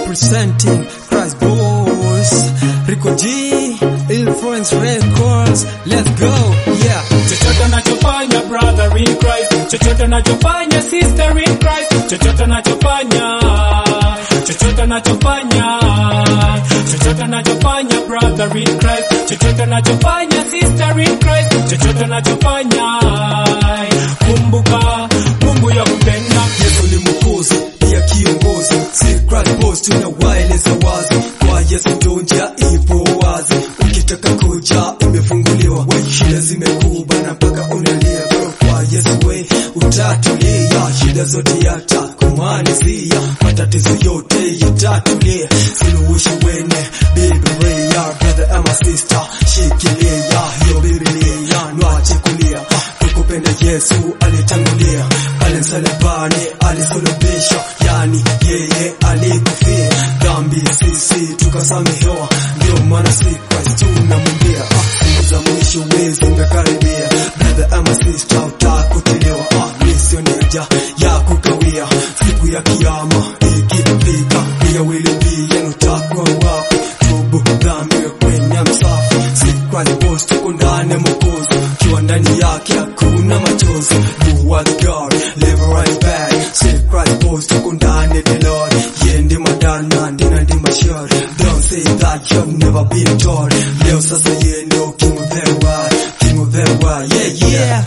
representing Christ Boys, Rico G, Influence Records. Let's go, yeah. chochote nachofanya brother in Christ, chochote nachofanya sister in Christ, chochote nachofanya, chochote nachofanya, chochote nachofanya brother in Christ, chochote nachofanya sister in Christ, chochote nachofanya, kumbuka Mungu ya kupenda Yesu ni mwokozi, pia kiongozi. Si Christ Boys tunawaeleza wazi, kwa Yesu ndo njia ipo wazi. Ukitaka kuja imefunguliwa, we shida zimekubana mpaka unalia bro. Kwa Yesu we utatulia, shida zote yatakumalizia, matatizo yote yatatulia. Suluhisho wene Biblia, brother ama sister, shikilia hiyo Biblia, nwache kulia ha, tukupenda Yesu alitangulia pale msalabani, alisulubishwa, yani yeye alikufia dhambi, sisi tukasamehewa. Ndio maana si Christ tunamwambia, ah, siku za mwisho wezi zimekaribia, brother ama sister, utakutiliwa ah, misioneja ya kukawia, siku ya kiyama ikifika, pia wili pia utakuwa wapi? Tubu dhambi kwenye msafu, si Christ boss, tuko ndani ya Mwokozi, ukiwa ndani yake hakuna machozi. You are the God, live right back. Say Christ boss, tuko ndani ya the Lord. Yeye ndi madana, ndina ndi mashari. Don't say that you've never been told. Leo sasa yeye ndio king of the world, king of the world. Yeah, yeah.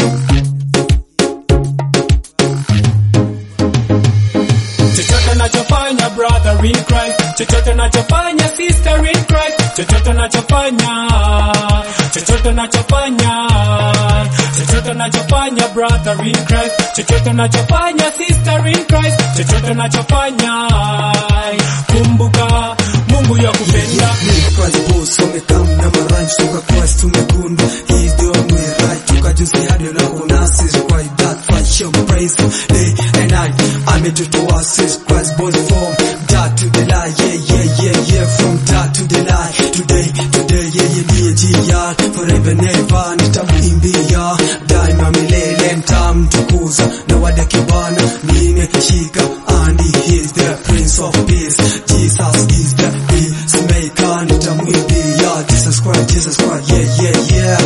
chochote nachofanya brother in Christ, chochote nachofanya sister in Christ, chochote nachofanya, chochote nachofanya, chochote nachofanya brother in Christ, chochote nachofanya sister in Christ, chochote nachofanya, kumbuka Mungu ya kupenda. Ni Christ boss, wamekam na maranch, toka Christ tumegundwa. He's the only way right. Toka juzi hadi leo nasi is right that fight show praise him day and night. Ametutoa sis Christ boss from dark to the light. Yeah, yeah, yeah, yeah. From dark to the light. Today, today, yeah, yeah, ndiye jia. Forever never nitamwimbia. Daima milele nitamtukuza. Na wada kibana nimeshika and he is the prince of peace. Jesus is the peacemaker. Nitamwimbia. Jesus Christ, Jesus Christ. Yeah, yeah, yeah.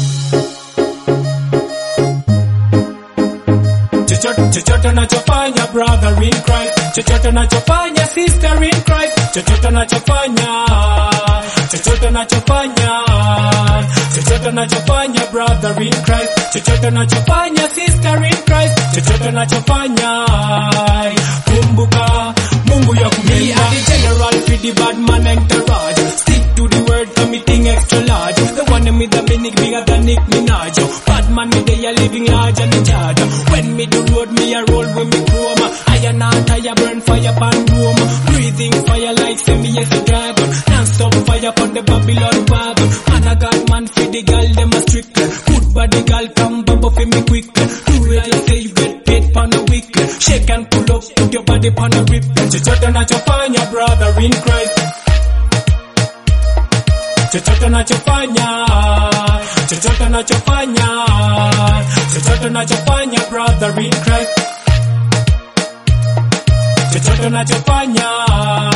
chochote chochote nachofanya brother in Christ, chochote nachofanya sister in Christ, chochote nachofanya, chochote nachofanya, chochote nachofanya brother in Christ, chochote nachofanya sister in Christ, chochote nachofanya, kumbuka Mungu ya kumenda. Me are the general for the bad man entourage. Stick to the word, committing extra large. The one with the mini bigger than Nick Minaj. Bad man me they are living large and in charge. When me do road, me a roll with me chrome. I and not I burn fire pan room. Breathing fire like say me as a dragon. Non-stop fire on the Babylon wagon. Man a god man for the girl them a strict. Good body girl come bubble for me quick. Do real say you get paid pan a week. Shake and pull up, put your body pan a rip. Chochote nachofanya brother in Christ. chochote nachofanya, chochote nachofanya, chochote nachofanya brother in Christ, chochote nachofanya